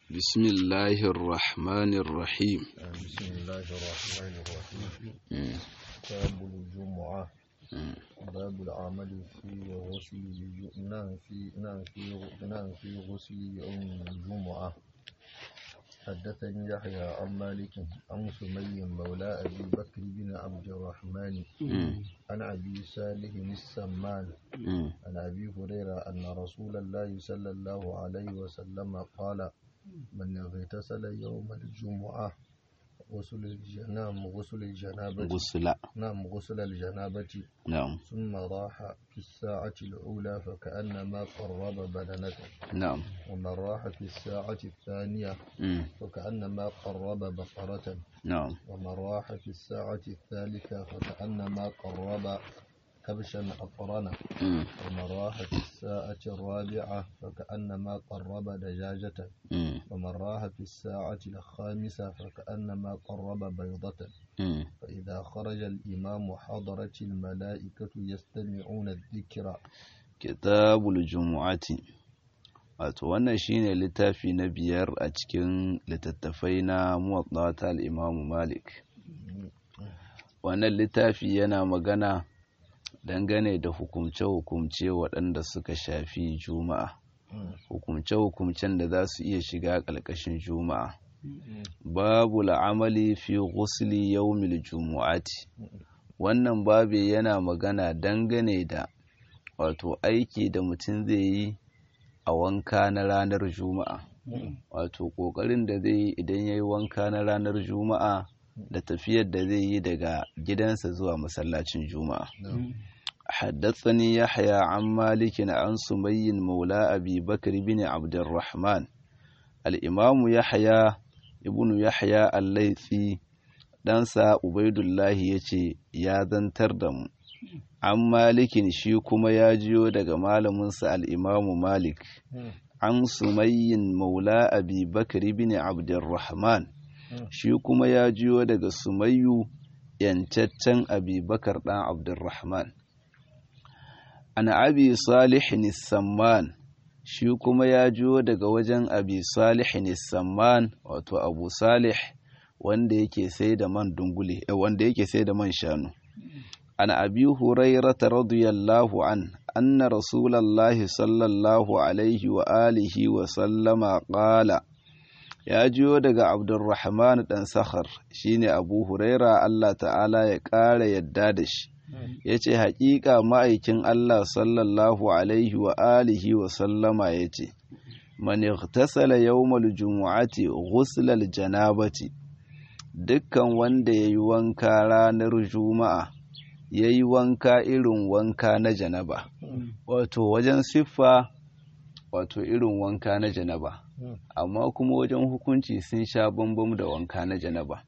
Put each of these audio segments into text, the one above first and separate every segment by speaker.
Speaker 1: بسم الله الرحمن الرحيم
Speaker 2: بسم الله الرحمن الرحيم
Speaker 1: مم.
Speaker 2: كتاب الجمعة
Speaker 1: مم.
Speaker 2: باب العمل في غسل الج- نعم في نعم في نعم في غسل يوم الجمعة حدثني يحيى عن مالك عن سمي مولى أبي بكر بن عبد الرحمن
Speaker 1: مم.
Speaker 2: عن أبي صالح السمان
Speaker 1: مم.
Speaker 2: عن أبي هريرة أن رسول الله صلى الله عليه وسلم قال من اغتسل يوم الجمعة غسل الجنام غسل الجنابة
Speaker 1: غسل
Speaker 2: نعم غسل الجنابة
Speaker 1: نعم
Speaker 2: ثم راح في الساعة الأولى فكأنما قرب بدنة
Speaker 1: نعم
Speaker 2: ومن راح في الساعة الثانية
Speaker 1: مم.
Speaker 2: فكأنما قرب بقرة
Speaker 1: نعم
Speaker 2: ومن راح في الساعة الثالثة فكأنما قرب كبشا أقرنا
Speaker 1: مم.
Speaker 2: ومن راح في الساعة الرابعة فكأنما قرب دجاجة
Speaker 1: مم.
Speaker 2: ومن راح في الساعة الخامسة فكأنما قرب بيضة
Speaker 1: مم.
Speaker 2: فإذا خرج الإمام حضرت الملائكة يستمعون الذكر
Speaker 1: kitabul jumu'ati wato wannan shine littafi na biyar a cikin littattafai na muwatta ta al-Imam Malik wannan littafi yana magana dangane da hukumce-hukumce waɗanda suka shafi juma'a hukumce-hukumcen da za su iya shiga ƙarƙashin juma'a babu la'amali fi ghusli yawmil jumu'ati wannan babi yana magana dangane da wato aiki da mutum zai yi a wanka na ranar juma'a wato ƙoƙarin da zai yi idan ya yi wanka na ranar juma'a da tafiyar da zai yi daga gidansa zuwa masallacin juma'a حدثني يحيى عن مالك عن سمي مولى أبي بكر بن عبد الرحمن الإمام يحيى ابن يحيى الليثي ɗansa Ubaidullahi ya ce ya zantar da mu an malikin shi kuma ya jiyo daga malaminsa al'imamu malik an sumayyin maula abi bakar bin abdurrahman shi kuma ya jiyo daga sumayyu yancaccen abi bakar ɗan abdurrahman an abi salihin samman shi kuma ya jiyo daga wajen abi salihin samman wato abu salih wanda yake sai da man dungule eh, wanda yake sai da man shanu an abi hurairata radiyallahu an anna rasulallahi sallallahu alaihi wa alihi wa sallama qala ya jiyo daga abdurrahman dan sakhar shine abu huraira Allah ta'ala ya ƙara yadda da shi yace haƙiƙa ma'aikin Allah sallallahu alaihi wa alihi wa sallama yace man ightasala yawmal jumu'ati ghuslal janabati dukkan wanda ya yi wanka ranar juma'a ya yi wanka irin wanka na janaba wato wajen siffa wato irin wanka na janaba amma kuma wajen hukunci sun sha bambam da wanka na janaba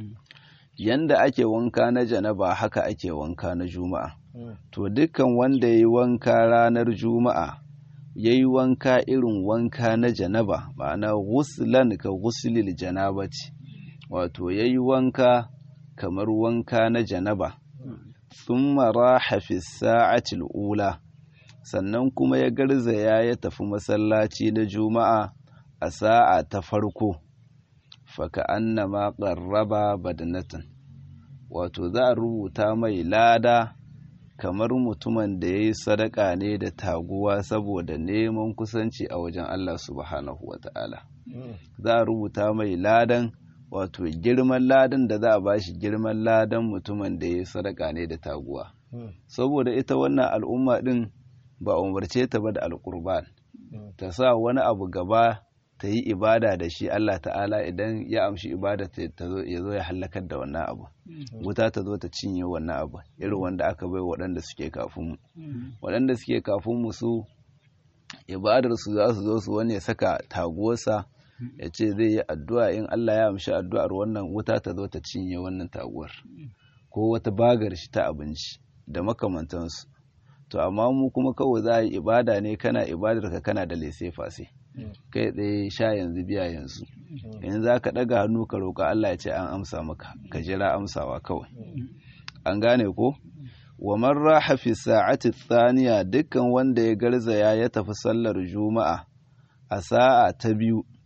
Speaker 1: yanda ake wanka na janaba haka ake wanka na juma'a to dukkan wanda ya yi wanka ranar juma'a ya yi wanka irin wanka na janaba ma'ana guslan ka guslil janabati wato ya yi wanka kamar wanka na janaba sun raha fi sa'atil ula sannan kuma ya garzaya ya tafi masallaci na juma'a a sa'a ta farko faka annama ƙarraba badanatan wato za a rubuta mai lada kamar mutumin da ya yi sadaka ne da taguwa saboda neman kusanci a wajen Allah subhanahu wa ta'ala za a rubuta mai ladan wato girman ladan da za a bashi girman ladan mutumin da ya sadaka ne da taguwa saboda ita wannan al'umma din ba umarce ta ba da alƙurban ta sa wani abu gaba ta yi ibada da shi Allah ta'ala idan ya amshi ibada ya zo ya hallakar da wannan abu wuta ta zo ta cinye wannan abu irin wanda aka bai waɗanda suke kafin mu waɗanda suke kafin mu su ibadar su za su zo su wani ya saka taguwarsa ya ce zai yi addu'a in Allah ya amshi addu'ar wannan wuta ta zo ta cinye wannan taguwar ko wata bagar shi ta abinci da makamantansu to amma mu kuma kawai za a yi ibada ne kana ibadar ka kana da lese fase kai tsaye sha yanzu biya yanzu in za ka ɗaga hannu ka roƙa Allah ya ce an amsa maka ka jira amsawa kawai an gane ko wa man raha fi sa'ati thaniya dukkan wanda ya garzaya ya tafi sallar juma'a a sa'a ta biyu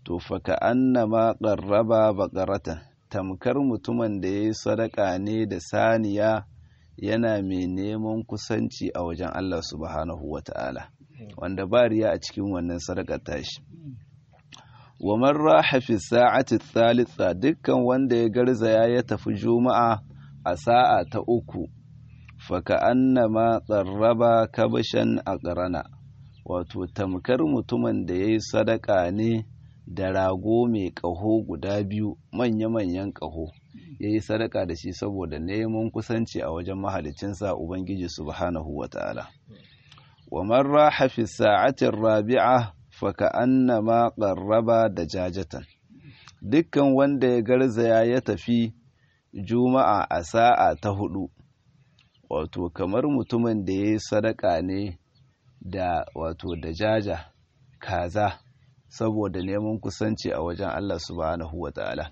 Speaker 1: to faka annama qarraba baqaratan tamkar mutumin da yayi sadaka ne da saniya yana mai neman kusanci a wajen Allah subhanahu wata'ala wanda ba riya a cikin wannan sadakar tashi wa man raha fi sa'ati thalitha dukkan wanda ya garzaya ya tafi juma'a a sa'a ta uku faka annama qarraba kabashan aqrana wato tamkar mutumin da yayi sadaka ne da rago mai ƙaho guda biyu manya-manyan ƙaho ya yi sadaka da shi saboda neman kusanci a wajen mahalicinsa ubangiji subhanahu wa ta'ala wa marra hafi sa'atin rabi'a faka annama ƙarraba da jajatan dukkan wanda ya garzaya ya tafi juma'a a sa'a ta hudu wato kamar mutumin da ya yi sadaka ne da wato da jaja kaza saboda neman kusanci a wajen Allah subhanahu wa ta'ala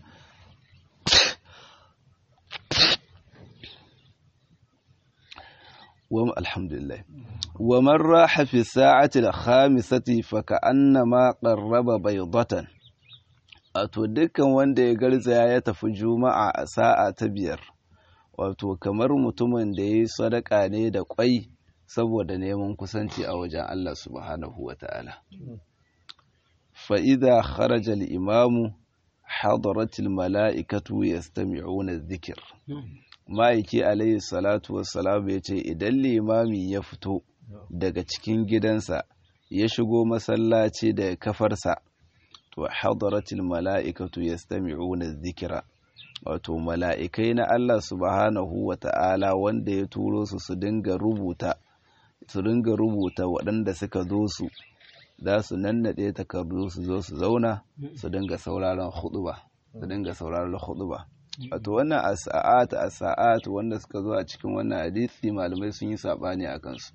Speaker 1: wa alhamdulillah wa man raha fi sa'ati al-khamisati fa ka'annama qarraba baydatan wato dukkan wanda ya garzaya ya tafi juma'a a sa'a ta biyar wato kamar mutumin da yayi sadaka ne da kwai saboda neman kusanci a wajen Allah subhanahu wa ta'ala فإذا خرج الإمام حضرت الملائكة يستمعون الذكر ma'aiki alayhi salatu wassalam ya ce idan limami ya fito daga cikin gidansa ya shigo masallaci da kafarsa to hadaratul mala'ikatu yastami'una dhikra wato mala'ikai na Allah subhanahu wa ta'ala wanda ya turo su su dinga rubuta su dinga rubuta waɗanda suka zo su za su nannaɗe takardu su zo su zauna su dinga sauraron huɗuba su dinga sauraron huɗuba wato wannan asa'at asa'at wanda suka zo a cikin wannan hadisi malamai sun yi sabani a kansu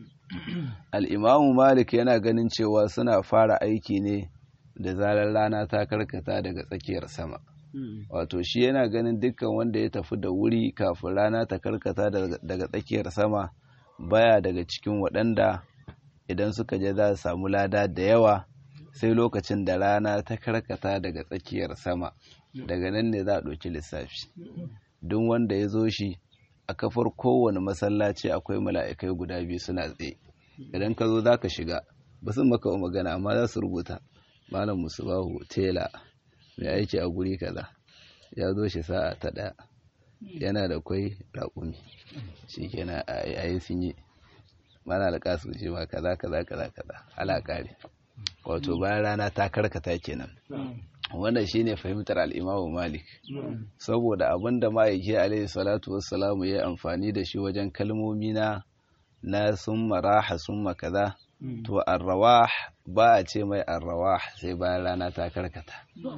Speaker 1: al-imamu malik yana ganin cewa suna fara aiki ne da zarar rana ta karkata daga tsakiyar sama wato shi yana ganin dukkan wanda ya tafi da wuri kafin rana ta karkata daga tsakiyar sama baya daga cikin waɗanda idan suka je za su samu lada da yawa sai lokacin da rana ta karkata daga tsakiyar sama daga nan ne za a ɗauki lissafi duk wanda ya zo shi a kafar kowane masallaci akwai mala'ikai guda biyu suna tsaye idan ka zo za ka shiga ba sun maka magana amma za su rubuta malam musubahu tela mai aiki a guri kaza ya zo shi sa'a ta ɗaya yana da kwai raƙumi shi kenan a yi sun yi mana da kasu ce ma kaza kaza kaza kaza ala kare wato bayan rana ta karkata kenan wannan shine fahimtar al-Imam Malik saboda abinda ma'aiki alaihi salatu wassalamu ya amfani da shi wajen kalmomi na na summa raha summa kaza to arrawah ba a ce mai arrawah sai bayan rana ta karkata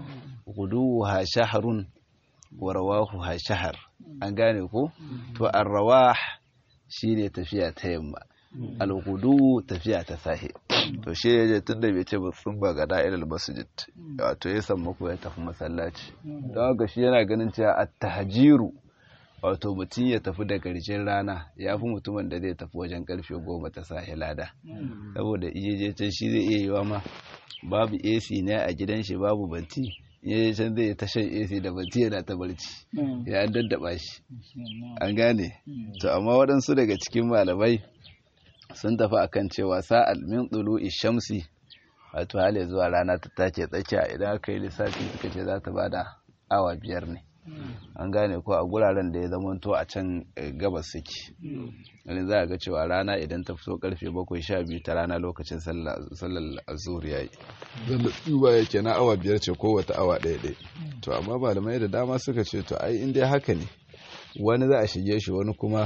Speaker 1: guduha shahrun wa rawahu shahr an gane ko to arrawah shine tafiya ta yamma alhudu tafiya ta sahi to shi ya je tun da bai ce ba sun ba ga da'irar masjid wato ya samu ko ya tafi masallaci don haka shi yana ganin cewa a tahajiru wato mutum ya tafi da garjin rana ya fi mutumin da zai tafi wajen karfe goma ta sahi lada saboda iya je can shi zai iya yiwa ma babu ac ne a gidan shi babu banti ya je can zai ta shan ac da banti yana ta barci ya daddaba shi an gane to amma waɗansu daga cikin malamai sun tafi akan cewa sa'al min tulu'i shamsi wato hali zuwa rana ta take tsakiya idan aka yi lissafi suka ce za ta bada awa biyar ne an gane ko a guraren da ya zamanto a can gabas suke wani za a ga cewa rana idan ta fito karfe bakwai sha biyu ta rana lokacin sallar azur ya yi zalla tsuba yake na awa biyar ce ko wata awa ɗaya ɗaya to amma malamai da dama suka ce to ai in dai haka ne wani za a shige shi wani kuma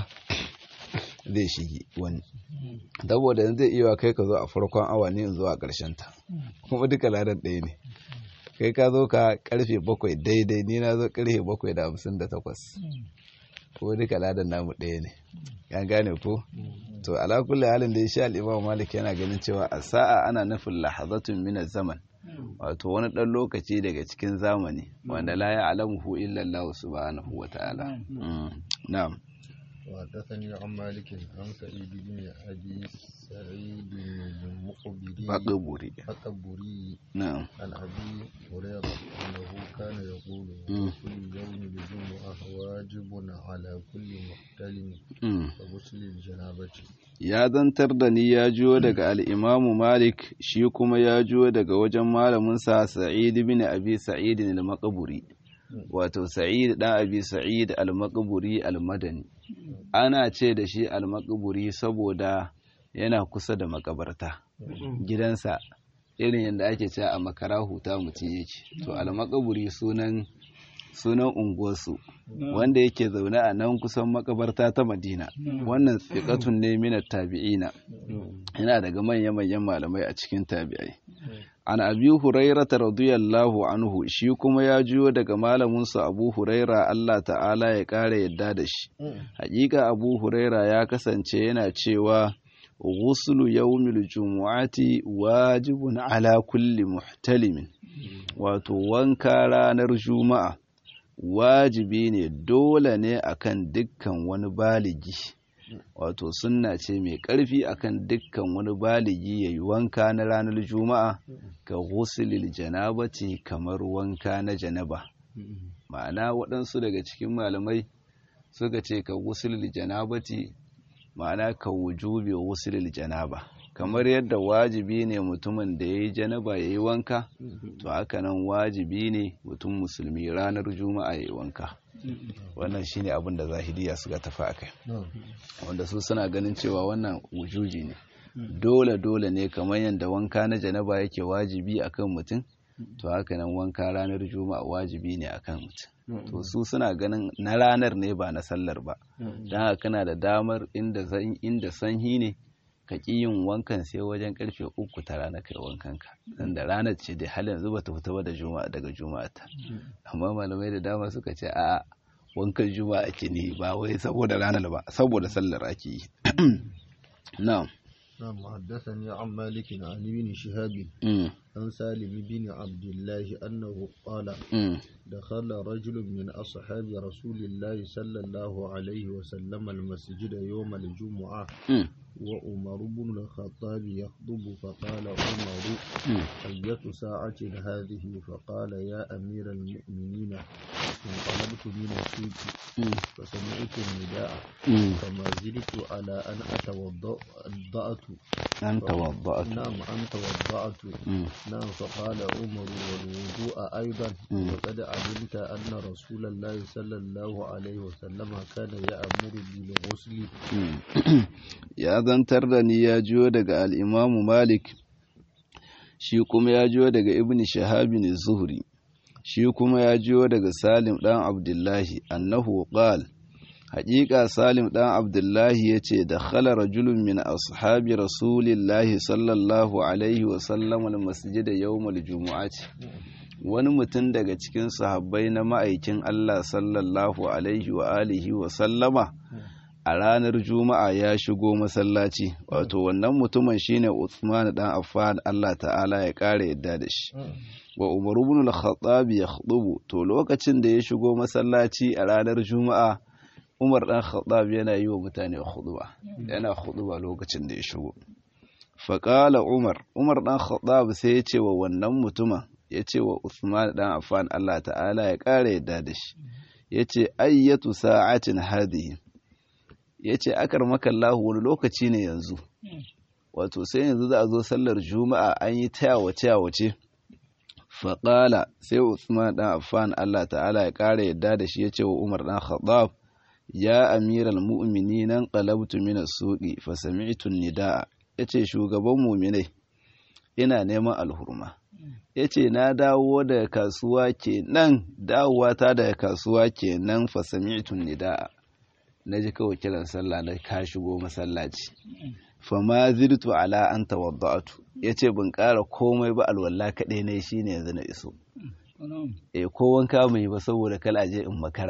Speaker 1: zai shige wani saboda yanzu zai iya kai ka zo a farkon awa ne zuwa ƙarshen ta kuma duka ladan ɗaya ne kai ka zo ka karfe bakwai daidai ni na zo karfe bakwai da hamsin da takwas ko duka ladan namu ɗaya ne ya gane ko to ala kulli halin da ya sha al'imam malik yana ganin cewa a sa'a ana nufin lahazatun min zaman wato wani ɗan lokaci daga cikin zamani wanda la ya alamuhu illa Allah subhanahu wa ta'ala na'am
Speaker 2: وحدثني عن مالك عن سعيد بن أبي سعيد المقبري
Speaker 1: baƙaburi
Speaker 2: الأكبري
Speaker 1: na'am
Speaker 2: عن أبي هريرة أنه كان يقول
Speaker 1: مم.
Speaker 2: كل يوم الجمعة واجب على كل محتلم
Speaker 1: Mm.
Speaker 2: وغسل الجنابة
Speaker 1: ya zantar da ni ya jiyo daga al'imamu Malik shi kuma ya jiyo daga wajen malaminsa Sa'id bin Abi Sa'id al-Maqburi wato Sa'id ɗan Abi Sa'id al-Maqburi al-Madani ana ce da shi al-Maqburi saboda yana kusa da makabarta gidansa irin yadda ake cewa a makara huta mutum yake to al-Maqburi sunan sunan unguwarsu wanda yake zaune a nan kusan makabarta ta Madina wannan tsiqatun ne minat tabi'ina yana daga manya-manyan malamai a cikin tabi'ai an abi hurairata radiyallahu anhu shi kuma ya juyo daga malaminsa abu huraira Allah ta'ala ya ƙara yadda da shi hakika abu huraira ya kasance yana cewa ghuslu yawmil jumu'ati wajibun ala kulli muhtalimin wato wanka ranar juma'a wajibi ne dole ne akan dukkan wani baligi wato sunna ce mai ƙarfi akan dukkan wani baligi ya yi wanka na ranar juma'a ga ghuslil janabati kamar wanka na janaba ma'ana waɗansu daga cikin malamai suka ce ka ghuslil janabati ma'ana ka wujubi ghuslil janaba kamar yadda wajibi ne mutumin da ya yi janaba ya yi wanka to haka nan wajibi ne mutum musulmi ranar juma'a ya yi wanka wannan shine abin da zahiriya suka tafi a kai wanda su suna ganin cewa wannan wujuji ne dole dole ne kamar yadda wanka na janaba yake wajibi akan mutum to haka nan wanka ranar juma'a wajibi ne akan mutum to su suna ganin na ranar ne ba na sallar ba don haka kana da damar inda zan- inda sanyi ne ka ƙi yin wankan sai wajen karfe uku ta rana kai wankan ka dan da ranar ce dai har yanzu bata fita ba da juma'a daga juma'a ta amma malamai da dama suka ce a wankan juma'a ake ne ba wai saboda ranar ba saboda sallar ake yi na'am
Speaker 2: نعم حدثني عن مالك عن ابن شهاب
Speaker 1: mm,
Speaker 2: عن سالم بن عبد الله أنه قال
Speaker 1: mm,
Speaker 2: دخل رجل من أصحاب رسول الله صلى الله عليه وسلم المسجد يوم الجمعة
Speaker 1: mm,
Speaker 2: وعمر بن الخطاب يخطب فقال عمر
Speaker 1: mm.
Speaker 2: أية ساعة هذه فقال يا أمير المؤمنين انقلبت من السوق
Speaker 1: Mm,
Speaker 2: فسمعت النداء
Speaker 1: mm.
Speaker 2: فما زلت على أن أتوضأ الضأت
Speaker 1: an tawadda'atu
Speaker 2: نعم أن توضأت
Speaker 1: Mm,
Speaker 2: نعم فقال عمر والوضوء أيضا
Speaker 1: مم.
Speaker 2: وقد علمت أن رسول الله صلى الله عليه وسلم كان يأمر بالغسل
Speaker 1: mm. ya zantar da ni ya jiyo daga al'imamu malik shi kuma ya jiyo daga ibn shahabin zuhri shi kuma ya jiyo daga salim ɗan abdullahi annahu qal haƙiƙa salim ɗan abdullahi ya ce da khala rajulun min ashabi rasulillahi sallallahu alaihi wasallam almasjida yawmal jumu'ati wani mutum daga cikin sahabbai na ma'aikin Allah sallallahu alaihi wa alihi wa sallama a ranar juma'a ya shigo masallaci wato wannan mutumin shine Uthman dan Affan Allah ta'ala ya kare yadda da shi wa Umar ibn al-Khattab ya khutubu to lokacin da ya shigo masallaci a ranar juma'a Umar dan Khattab yana yi wa mutane khutuba yana khutuba lokacin da ya shigo faƙala Umar Umar dan Khattab sai ya ce wa wannan mutumin ya ce wa Uthman dan Affan Allah ta'ala ya kare yadda da shi ya ce ayyatu sa'atin hadhihi ya ce akar makallahu wani lokaci ne yanzu wato sai yanzu za a zo sallar juma'a an yi ta yawace yawace faƙala sai usman ɗan affan allah ta'ala ya ƙara yadda da shi ya ce wa umar ɗan khattab ya amiral mu'mini nan qalabtu min as-suqi fa sami'tu nidaa yace shugaban mu'minai ina neman alhurma yace na dawo daga kasuwa kenan dawowa ta daga kasuwa kenan fa sami'tu nidaa na ji kawai kiran sallah na ka shigo masallaci fama zirtu ala an tawadda'atu yace ban ƙara komai ba alwala kaɗai ne shine yanzu na iso eh ko wanka mai ba saboda kala je in makara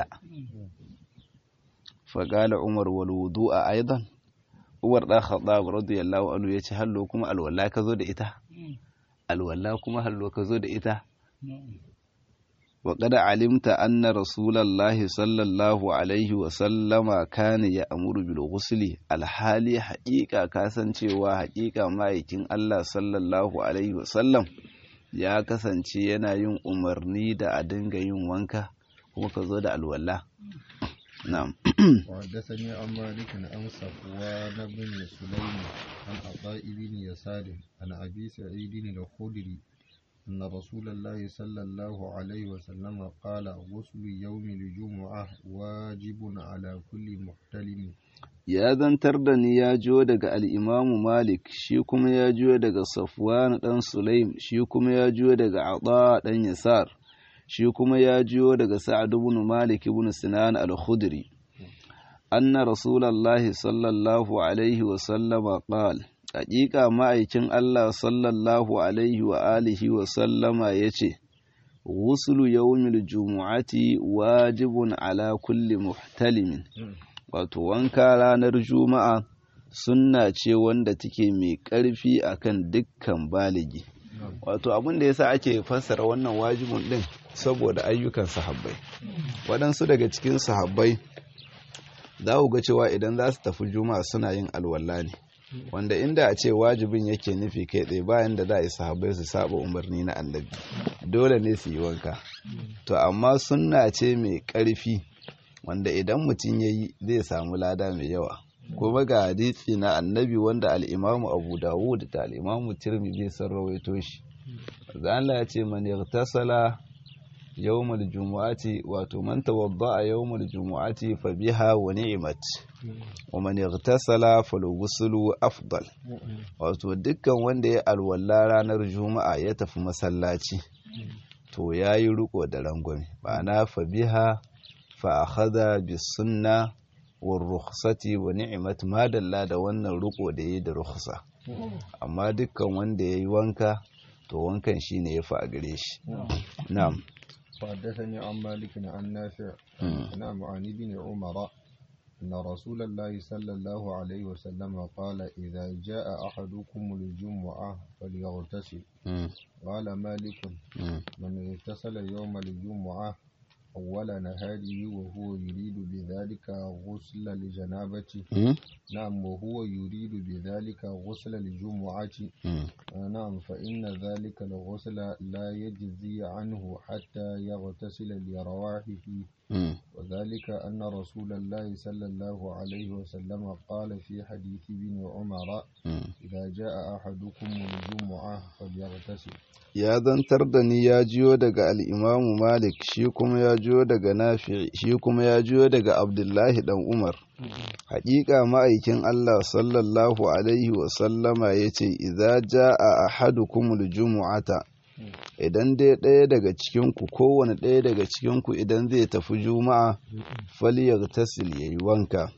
Speaker 1: fa qala umar wal wudu'a aidan umar da khattab radiyallahu anhu yace hallo kuma alwala ka zo da ita alwala kuma hallo ka zo da ita وقد علمت أن رسول الله صلى الله عليه وسلم كان يأمر بالغسل الحالي حقيقة كاسن cewa حقيقة ma'aikin Allah sallallahu alaihi wasallam ya kasance yana yin umarni da a dinga yin wanka kuma ka zo da alwala na'am
Speaker 2: وحدثني عن مالك عن صفوان بن سليم عن عطاء بن يسار عن أبي سعيد الخدري أن رسول الله صلى الله عليه وسلم قال غسل يوم الجمعة واجب على كل محتلم
Speaker 1: ya zantar da ni ya jiyo daga al'imamu Malik, shi kuma ya jiyo daga Safwan ɗan Sulaim, shi kuma ya jiyo daga Ata ɗan Yasar, shi kuma ya jiyo daga Sa'ad ibn Malik ibn Sinan al-Khudri. Anna Rasulallahi sallallahu Alaihi wasallama ƙal, haƙiƙa ma'aikin Allah sallallahu Alaihi wa alihi wa sallama ya ce, Wusulu yawmil jumu'ati wajibun ala kulli muhtalimin. wato wanka ranar juma'a sunna ce wanda take mai ƙarfi akan dukkan baligi wato abin da yasa ake fassara wannan wajibin din saboda ayyukan sahabbai waɗansu daga cikin sahabbai za ku ga cewa idan za su tafi juma'a suna yin alwala ne wanda inda a ce wajibin yake nufi kai tsaye bayan da za a yi sahabbai su saba umarni na annabi dole ne su yi wanka to amma sunna ce mai ƙarfi wanda idan mutum ya yi zai samu lada mai yawa kuma ga hadisi na annabi wanda al'imamu abu dawud da al'imamu tirmidhi sun rawaito shi Allah ya ce man yaghtasala yawmal jumu'ati wato man tawadda'a yawmal jumu'ati fa biha wa ni'mat wa man yaghtasala falughuslu afdal wato dukkan wanda ya alwala ranar juma'a ya tafi masallaci to yayi riko da rangwame ma'ana fa biha fa'akhada bis sunna war rukhsati wa ni'mat ma dalla da wannan riko da yayi da rukhsa amma dukkan wanda yayi wanka to wankan shine yafi a gare shi na'am
Speaker 2: وحدثني عن مالك عن نافع نعم عن ابن عمر أن رسول الله صلى الله عليه وسلم قال إذا جاء أحدكم الجمعة فليغتسل قال مالك من اغتسل يوم الجمعة أول نهاره وهو يريد بذلك غسل الجنابة نعم وهو يريد بذلك غسل الجمعة نعم فإن ذلك الغسل لا يجزي عنه حتى يغتسل لرواحه وذلك أن رسول الله صلى الله عليه وسلم قال في حديث ابن عمر إذا جاء أحدكم الجمعة فليغتسل
Speaker 1: ya zantar da ni ya jiyo daga al'imamu malik shi kuma ya jiyo daga nafi shi kuma ya jiyo daga abdullahi dan umar haƙiƙa ma'aikin allah sallallahu alaihi wasallama ya ce iza ja a ahadukumul jumu'ata idan dai ɗaya daga cikinku kowane ɗaya daga cikinku idan zai tafi juma'a faliyar tasil ya yi wanka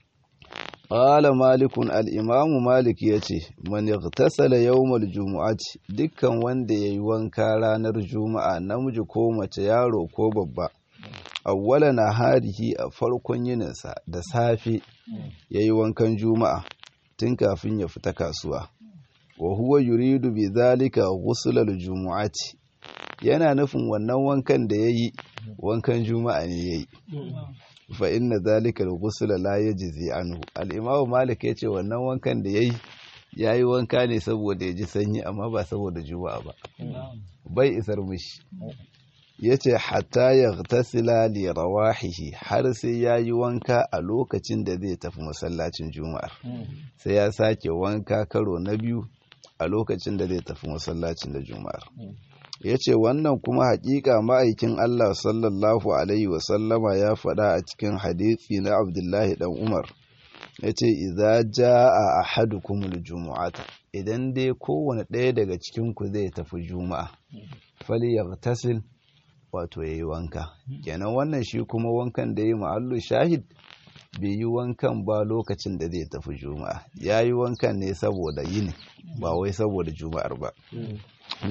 Speaker 1: Ƙala malikun al'imamu Malik ya ce, Man tasala yawmal jumu'ati dukkan wanda ya yi wanka ranar juma'a namiji ko mace yaro ko babba, awwala na harihi a farkon yininsa da safe ya yi wankan juma'a tun kafin ya fita kasuwa. Wa huwa yuridu bi zalika ghuslal jumu'ati yana nufin wannan wankan da ya yi wankan juma'a ne ya yi. fa inna zalika al-ghusla la yajzi anhu al-imam malik yace wannan wankan da yayi yayi wanka ne saboda ya ji sanyi amma ba saboda juma'a ba bai isar mishi yace hatta yaghtasila li rawahihi har sai yayi wanka a lokacin da zai tafi masallacin juma'ar sai ya sake wanka karo na biyu a lokacin da zai tafi masallacin da juma'ar ya ce wannan kuma hakika ma'aikin Allah sallallahu Alaihi wasallama ya faɗa a cikin hadithi na Abdullahi ɗan Umar ya ce iza ja a ahadukumul jumu'ata idan dai kowane ɗaya daga cikinku zai tafi juma'a fali ya tasil wato ya yi wanka kenan wannan shi kuma wankan da ya yi ma'allu shahid bai yi wankan ba lokacin da zai tafi juma'a ya yi wankan ne saboda yini ba wai saboda juma'ar ba na'am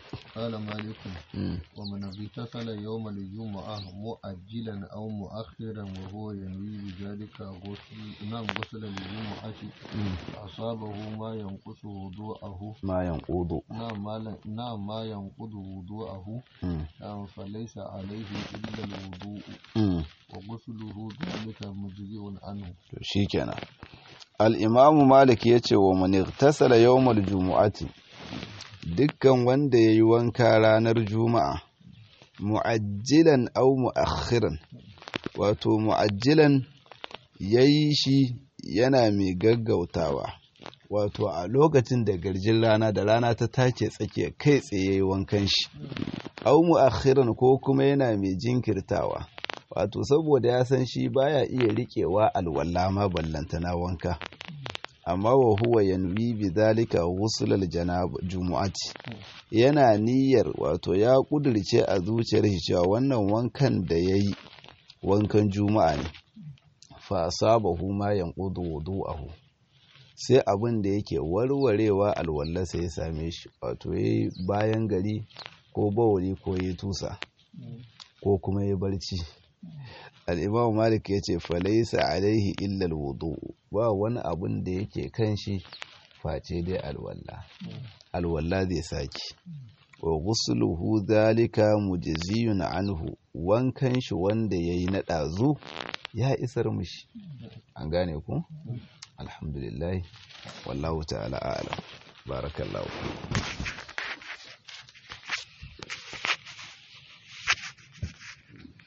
Speaker 2: قال مالك
Speaker 1: Mm.
Speaker 2: ومن اغتسل يوم الجمعة مؤجلا أو مؤخرا وهو ينوي بذلك غسل نعم غسل الجمعة أصابه ما ينقص وضوءه
Speaker 1: ma yanqudu
Speaker 2: نعم ما ل- نعم ما ينقض وضوءه
Speaker 1: Mm.
Speaker 2: نعم فليس عليه إلا الوضوء
Speaker 1: Mm.
Speaker 2: وغسله ذلك مجزئ عنه
Speaker 1: to shikenan al-imamu malik yace wa man igtasala yawmal jumu'ati dukkan wanda yayi wanka ranar juma'a mu'ajjilan aw mu'akhiran wato mu'ajjilan yayi shi yana mai gaggautawa wato a lokacin da garjin rana da rana ta take tsakiya kai tsaye yayi wankan shi aw mu'akhiran ko kuma yana mai jinkirtawa wato saboda ya san shi baya iya riƙewa alwala ma ballantana wanka amma wa huwa yanwi bi zalika ghusl janab jumu'ati yana niyyar wato ya kudirce a zuciyar shi cewa wannan wankan da yayi wankan juma'a ne fa asabahu ma yanqudu wudu'ahu sai abin da yake warwarewa alwala sai ya same shi wato yayi bayan gari ko bawali ko yayi tusa ko kuma yayi barci al'imamu malik ya ce falaisa alaihi illal wudu ba wani abun da yake kan shi face dai alwalla alwalla zai saki wa gusuluhu zalika mujziyun anhu wankan shi wanda yayi na ɗazu ya isar mushi an gane ku alhamdulillah wallahu ta'ala a'lam barakallahu